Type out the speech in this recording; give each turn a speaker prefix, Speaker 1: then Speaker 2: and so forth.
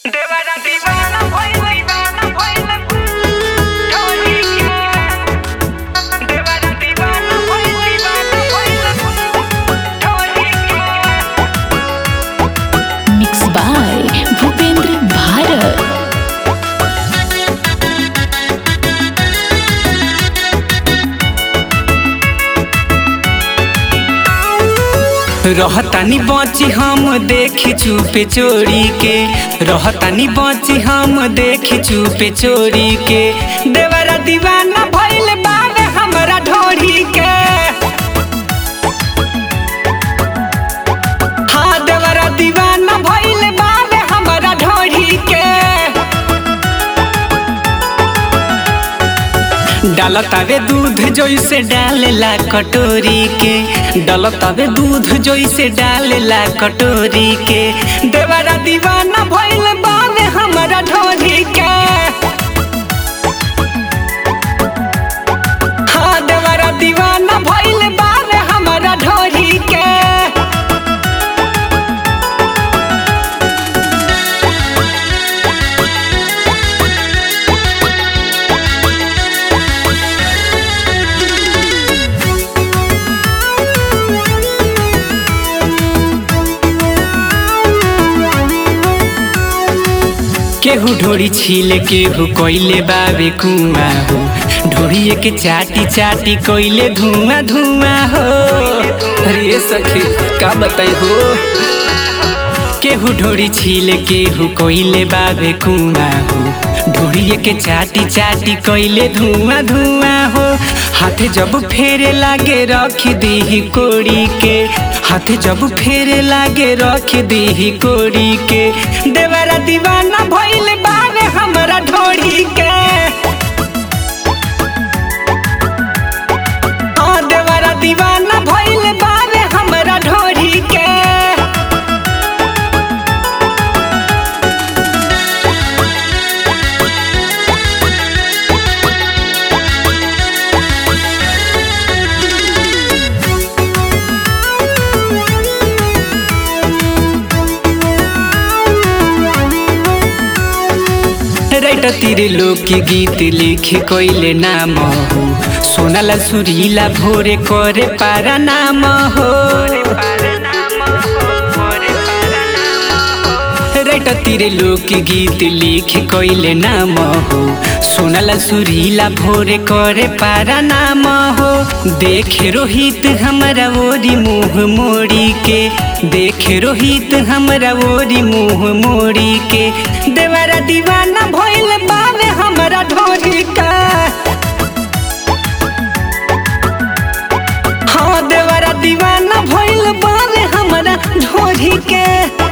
Speaker 1: देवारा दीवाना भइल दीवाना भइल ढोली के देवारा दीवाना भइल दीवाना भइल ढोली के
Speaker 2: मिक्स बाय भूपेंद्र भारत
Speaker 3: रहतानी बची हम देखी चुपे चोरी के रहतानी बची हम देखी चुपे चोरी के देवरा दीवाना भइल बावे हमरा ढोरी के हाँ देवरा दीवाना भइल बावे हमरा ढोरी के डालतावे दूध जैसे डालेला कटोरी के डालतावे दूध जैसे डालेला कटोरी के देवरा दीवाना भइल बावे हमरा ढोरी के हाँ देवरा दीवाना भइल बावे हमरा ढोरी के केहू ढोरी छील केहू कोइले बाबे कुआ हो ढोरिए के चाटी चाटी कोइले धुआं धुआं हो अरे सखी का बताई हो केहू ढोरी छील केहू कोइले बाबे कुआ हो ढोरिए के चाटी चाटी कोइले धुआं धुआं हो हाथे जब फेरे लागे रख दी कोड़ी के हाथे जब फेरे लागे रख दी कोड़ी के देवरा दीवाना भइल बावे हमरा ढोरी के हाँ देवरा दीवाना भइल बावे हमरा ढोरी के राइट तीरे लोग के गीत लिखे कोइले नाम हो सोनाला सुरीला भोरे करे पारा नाम हो राइट तीरे लोग के गीत लिखे कोइले नाम हो सोनाला सुरीला भोरे करे पारा नाम हो देखे रोहित हमरा ओरी मुंह मोड़ी के देखे रोहित हमरा ओरी मुंह मोड़ी के देवरा दीवाना भइल बावे हमरा ढोरी का हाँ देवरा दीवाना भइल बावे हमरा ढोरी के